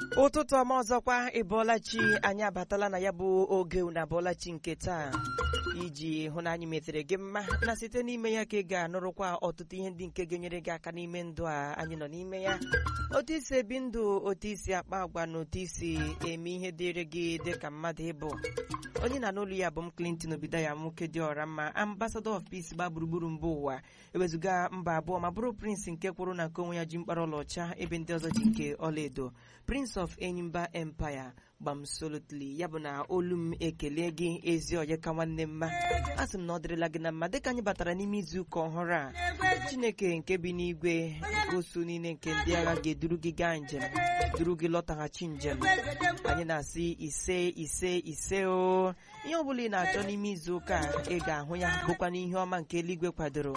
ụtụtụ ọma ọzọkwa ịbọọlachi anyị abatala na ya bụ oge na abọọlachi nke taa iji hụ na anyị metere gị mma na site n'ime ya ka ị ga-anụrụkwa ọtụtụ ihe ndị nke ga-enyere gị aka n'ime ndụ a anyị nọ n'ime ya otu isi ebi ndụ otu isi akpa agwa na otu isi eme ihe dịrị gị dị ka mmadụ ịbụ onye na n'olu ya bụ m Clinton Obidaya nwoke dị ọra mma ambassador of peace gba gburugburu mba ụwa ewezuga mba abụọ ma bụrụ prince nke kwụrụ na nke onwe ya ji mkpara ọlaọcha ebe ndị ọzọ ji nke ọlaedo prince of enyimba empire gbamsolotli ya bụ na olu m ekele gị ezi onye ka nwanne mma a sị m na ọ dịrịla gị na mma dịka anyị batara n'ime izu ụka ọhụrụ a chineke nke bi n'igwe nke osu niile nke ndị agha ga-eduru gị gaa njem duru gị lọtaghachi njem anyị na-asị ise ise ise o ihe ọ bụla ị na-achọ n'ime izu ụka a ị ga-ahụ ya bụkwa n'ihe ọma nke eluigwe kwadoro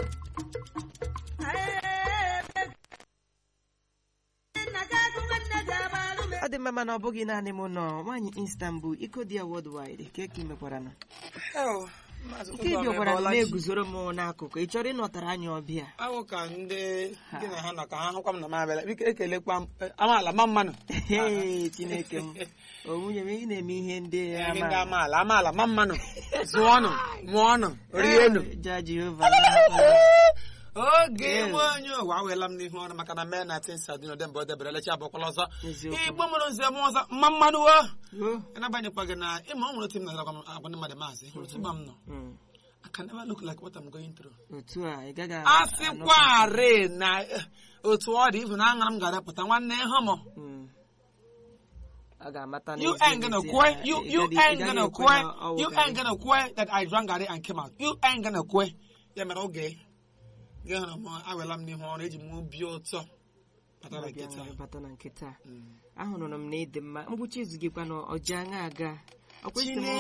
ọ dị mma mana ọ bụghị naanị m nọ nwaanyị Istanbul iko dị ya worldwide ka eke mekwara na nke ị bịakwara na na-eguzoro m n'akụkụ ị chọrọ ịnọtara anyị ọbịa ahụ ka ndị gị na ha nọ ka ha hụkwa m na m abịala biko ekelekwa m eh, amaala ma mmanụ Ee, chineke m o nwunye m ị na-eme ihe ndị Ihe ndị ama amaala amaala ma mmanụ zụọnụ mụọnụ rienụ ja Jehova oge nwe onye ụwa awela m n'ihu ọrụ maka na mee na tin sadin odembe o debere lechi abụkwala ọzọ Eziokwu. igbo mụrụ nze m ọzọ mma mmanụ o Oh, n'agbanyekwa gị na ịma ọ nwere otu m na-agwa m agwa ndị mmadụ maazị hụrụ otu mma m nọ mm. I can never look like what I'm going through. otu a ị gaghị a anụ- sịkwarị na eh, otu ọ dị ifu na aṅara m ga-adapụta nwanne ịhụ m Mm. a ga-amata You n'ezie ain't gonna n'ezie quit. na You ị you gaghị- ị ain't gaghị gonna ekwe na quit. ọ You wụkarị. ain't gonna quit that I drank garri and came out. You ain't gonna quit. Ya mere oge gị hụrụ m awela m n'ihu ọrụ eji m obi ụtọ bata na Ọbịa nkịta. nwere bata na nke taa ahụrụ m na ịdị mma ngwụcha izu gị kwanụ ọji aṅa aga ọ kwesịrị m